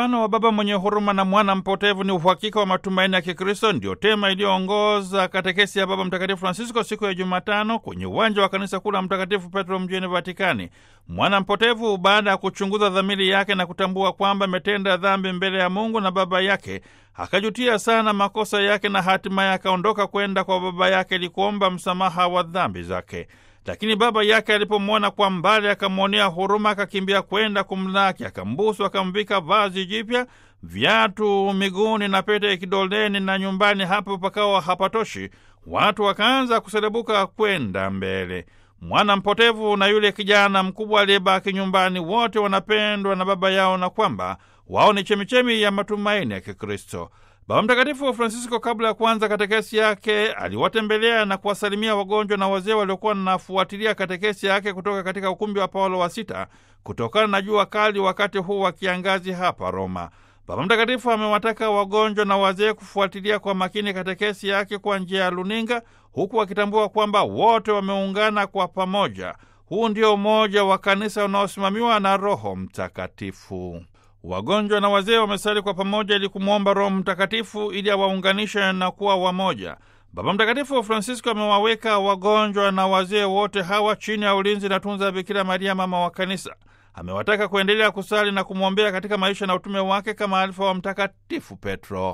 mfano wa baba mwenye huruma na mwana mpotevu ni uhakika wa matumaini ya Kikristo, ndio tema iliyoongoza katekesi ya Baba Mtakatifu Francisco siku ya Jumatano kwenye uwanja wa kanisa kuu la Mtakatifu Petro mjini Vatikani. Mwana mpotevu, baada ya kuchunguza dhamiri yake na kutambua kwamba ametenda dhambi mbele ya Mungu na baba yake, akajutia sana makosa yake na hatimaye akaondoka kwenda kwa baba yake ili kuomba msamaha wa dhambi zake. Lakini baba yake alipomwona kwa mbali, akamwonea huruma, akakimbia kwenda kumlaki, akambusu, akamvika vazi jipya, viatu miguuni na pete kidoleni, na nyumbani hapo pakawa hapatoshi, watu wakaanza kuselebuka kwenda mbele. Mwana mpotevu na yule kijana mkubwa aliyebaki nyumbani, wote wanapendwa na baba yao, na kwamba wao ni chemichemi ya matumaini ya Kikristo. Baba Mtakatifu Francisco, kabla ya kuanza katekesi yake, aliwatembelea na kuwasalimia wagonjwa na wazee waliokuwa wanafuatilia katekesi yake kutoka katika ukumbi wa Paulo wa Sita kutokana na jua kali wakati huu wa kiangazi hapa Roma. Baba Mtakatifu amewataka wagonjwa na wazee kufuatilia kwa makini katekesi yake kwa njia ya luninga, huku wakitambua kwamba wote wameungana kwa pamoja. Huu ndio umoja wa kanisa unaosimamiwa na Roho Mtakatifu. Wagonjwa na wazee wamesali kwa pamoja ili kumwomba Roho Mtakatifu ili awaunganishe na kuwa wamoja. Baba Mtakatifu Francisco amewaweka wagonjwa na wazee wote hawa chini ya ulinzi na tunza Bikira Maria, mama wa Kanisa. Amewataka kuendelea kusali na kumwombea katika maisha na utume wake kama alifa wa Mtakatifu Petro.